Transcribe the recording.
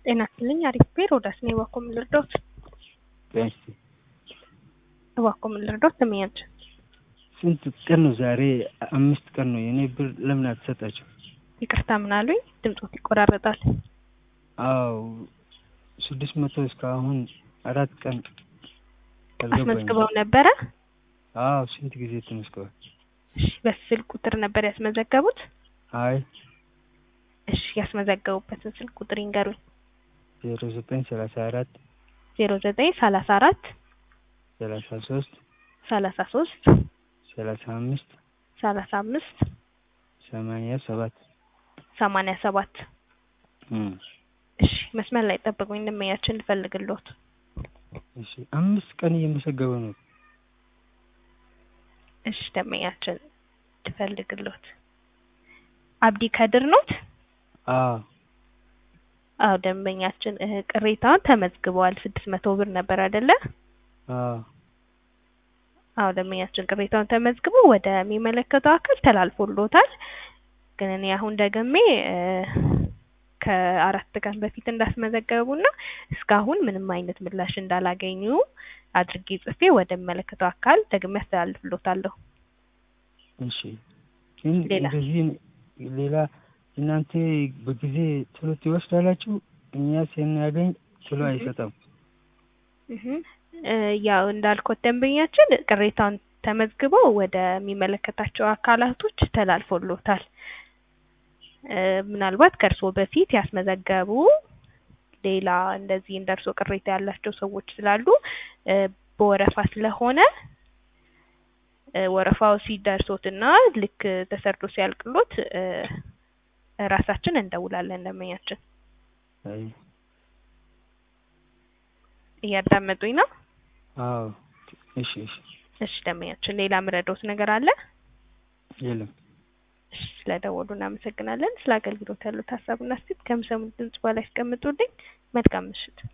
ጤና ይስጥልኝ አሪፍ ቤር ወዳስ ነው እባክዎ ምን ልርዳዎት? ቢያንስ እባክዎ ምን ልርዳዎት? ስሜያች ስንት ቀን ነው ዛሬ? አምስት ቀን ነው። የኔ ብር ለምን አትሰጣቸው? ይቅርታ ምን አሉኝ? ድምፆት ይቆራረጣል። አዎ ስድስት መቶ እስካሁን አራት ቀን አስመዝግበው ነበረ? አዎ ስንት ጊዜ ተመዝግቧል? እሺ በስልክ ቁጥር ነበር ያስመዘገቡት? አይ እሺ ያስመዘገቡበትን ስልክ ቁጥር ይንገሩኝ። ዜሮ ዘጠኝ ሰላሳ አራት ዜሮ ዘጠኝ ሰላሳ አራት ሰላሳ ሶስት ሰላሳ ሶስት ሰላሳ አምስት ሰላሳ አምስት ሰማንያ ሰባት ሰማንያ ሰባት እም እሺ መስመር ላይ ጠብቁኝ እንመያችን ልፈልግልዎት። እሺ አምስት ቀን እየመዘገበ ነው። እሺ ደንበኛችን ትፈልግልዎት። አብዲ ከድር ኖት? አዎ አዎ ደንበኛችን እ ቅሬታውን ተመዝግበዋል። ስድስት መቶ ብር ነበር አይደለ? አዎ አዎ ደንበኛችን ቅሬታውን ተመዝግቦ ወደሚመለከተው አካል ተላልፎልዎታል። ግን እኔ አሁን ደግሜ እ ከአራት ቀን በፊት እንዳስመዘገቡና እስካሁን ምንም አይነት ምላሽ እንዳላገኙ አድርጌ ጽፌ ወደሚመለከተው አካል ደግሜ አስተላልፍልዎታለሁ። እሺ ግን ሌላ? እንደዚህ ሌላ እናንተ በጊዜ ቶሎ ትወስዳላችሁ፣ እኛ ስናገኝ ቶሎ አይሰጠም። እህ እ ያው እንዳልኩት ደንበኛችን ቅሬታውን ተመዝግቦ ወደሚመለከታቸው አካላቶች ተላልፎልዎታል። እ ምናልባት ከእርስዎ በፊት ያስመዘገቡ ሌላ እንደዚህ እንደ እርስዎ ቅሬታ ያላቸው ሰዎች ስላሉ እ በወረፋ ስለሆነ እ ወረፋው ሲደርሶትና ልክ ተሰርቶ ሲያልቅሎት እ ራሳችን እንደውላለን ደንበኛችን። አይ እያዳመጡኝ ነው? አዎ እሺ እሺ እሺ ደንበኛችን ሌላ ምረዳዎት ነገር አለ? የለም። እሺ ስለደወሉ እናመሰግናለን። ስለ አገልግሎት ያሉት ሀሳብና አስተያየት ከሚሰሙት ድምጽ በኋላ ያስቀምጡልኝ። መልካም ምሽት።